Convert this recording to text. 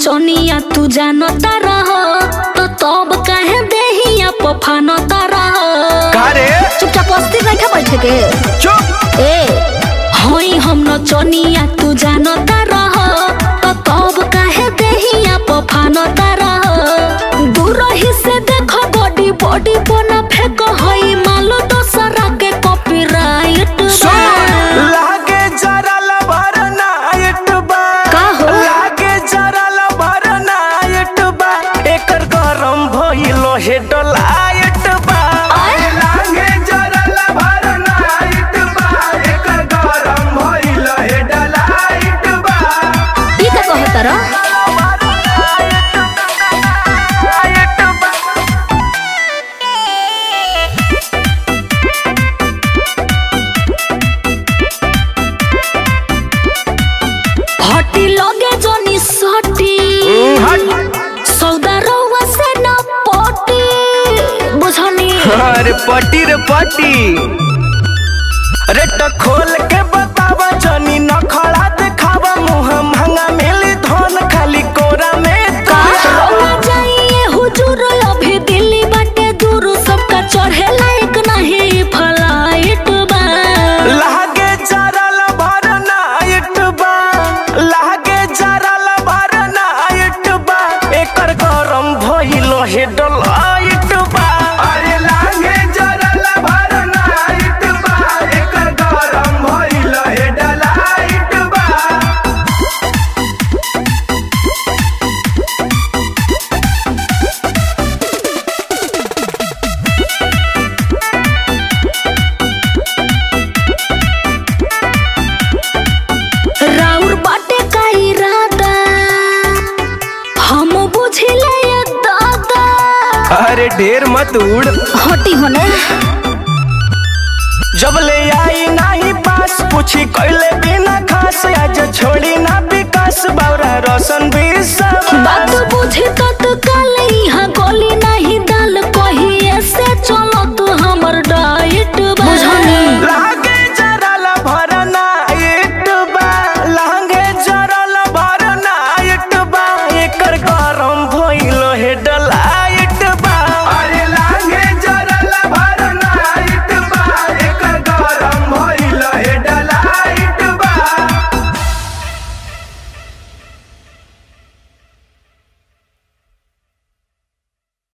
नचनिया तू जानता रह तो तब काहे देहिया पफानता रह का रे चुपचाप अस्थिर रखा बैठे के चुप ए होई हम नचनिया तू जानता रह तो तब काहे देहिया पफानता रह दूर ही से देखो बॉडी बॉडी बना फेंक हई मालो दोसरा के कॉपीराइट लागे जरा लबर नाइट बा का हो? लागे जरा लबर नाइट बा एकर गरम भइलो हे डलाइट बा आय? लागे जरा लबर नाइट बा एकर गरम भइलो हे डलाइट बा ई का कहत रह हटी लगे जोनी सटी सौदा रउआ से न पटी बुझनी अरे पटी रे पटी अरे तो खोल के बतावा जनी न खड़ा दिखावा मुंह महंगा मिली धन खाली कोरा में का का रउआ जाइए हुजूर अभी दिल्ली बाटे दूर सबका चढ़े लायक नहीं फ्लाइट बा लागे जरा लबर नाइट बा लागे जरा लबर नाइट बा एकर गरम भइलो हे डलाइट बा अरे लागे जरा लबर नाइट बा एकर गरम भइलो हे डलाइट बा राउर बाटे का इरादा हम बुझिले ये दादा अरे ढेर मत उड़ हटी होने जब ले आई नाही पास पूछी कैले बिना खास आज छोड़ी ना विकास बावरा रोशन भी सब बात बुझी तो